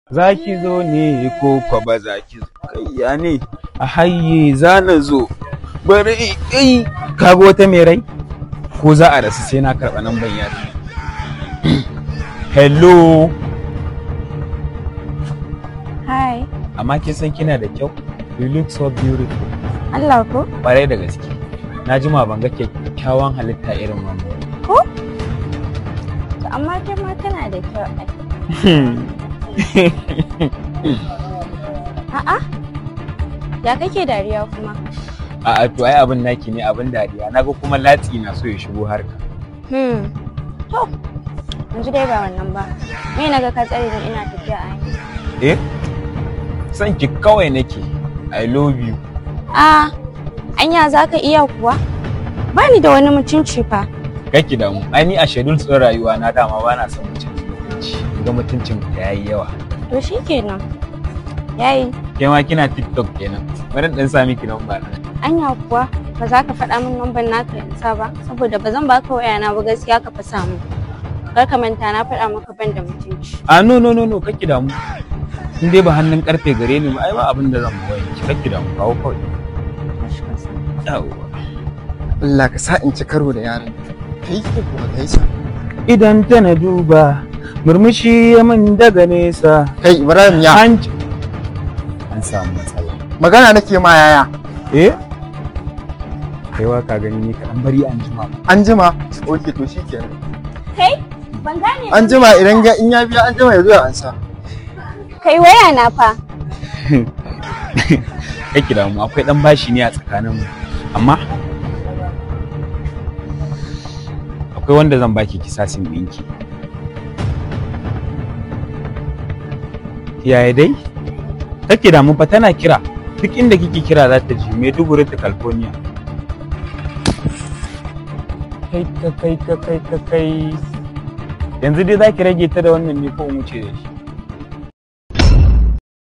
za ki zo ne ko kwa ba za ki zo kayya ne a hayye za na zo bari ai kaga wata mai rai ko za a rasu sai na karɓa nan ban yari hello Hi. amma kin san kina da kyau you look so beautiful Allah ko? ƙwarai da gaske na jima ban ga kyakkyawan halitta irin wannan Ko? To amma kai ma kana da kyau ai. A'a. Ya kake dariya kuma? A'a to ai abin naki ne abin dariya naga kuma latsi na so ya shigo harka Hmm. To. Yanzu dai ba wannan ba. Me naga ka tsare ni ina tafiya a hanya. eh san ki kawai nake i love you Ah, anya za ka iya kuwa? Ba ni da wani mutunci fa. kake damu ai ni a schedule tsin rayuwa na dama ba na son mutum mutunci ga mutuncin ka yayi yawa To shi kenan. Yayi, ke ma kina tiktok kenan bari dan sa miki namba na anya kuwa ba za ka faɗa min lambar naka in sa ba saboda ba zan baka wayana ba gaskiya ka fa samu. Kar ka manta na faɗa maka ban da mutunci. a no no no no kake damu in dai ba hannun karfe gare ni ba ai ba abin da zan bawa ki kake damu kawo kawai yawa Allah ka sa in ci karo da yaron kai ko kuma kai sa idan ta na duba murmushi ya min daga nesa kai Ibrahim ya an an samu matsala magana nake ma yaya eh kaiwa ka gani ni kaɗan bari an jima an jima oke to shikenan Kai, ban gane an jima idan ga in ya biya an jima ya zo ya ansa Kai waya na fa. kake da mu akwai dan bashi ne a tsakanin mu amma akwai wanda zan baki kisasin ɗinki yaya dai kake da mu fa tana kira duk inda kike kira za ta ji Maiduguri ta California kai ka kai ka kai ka kai yanzu dai za ki rage ta da wannan ne ko mu ce da shi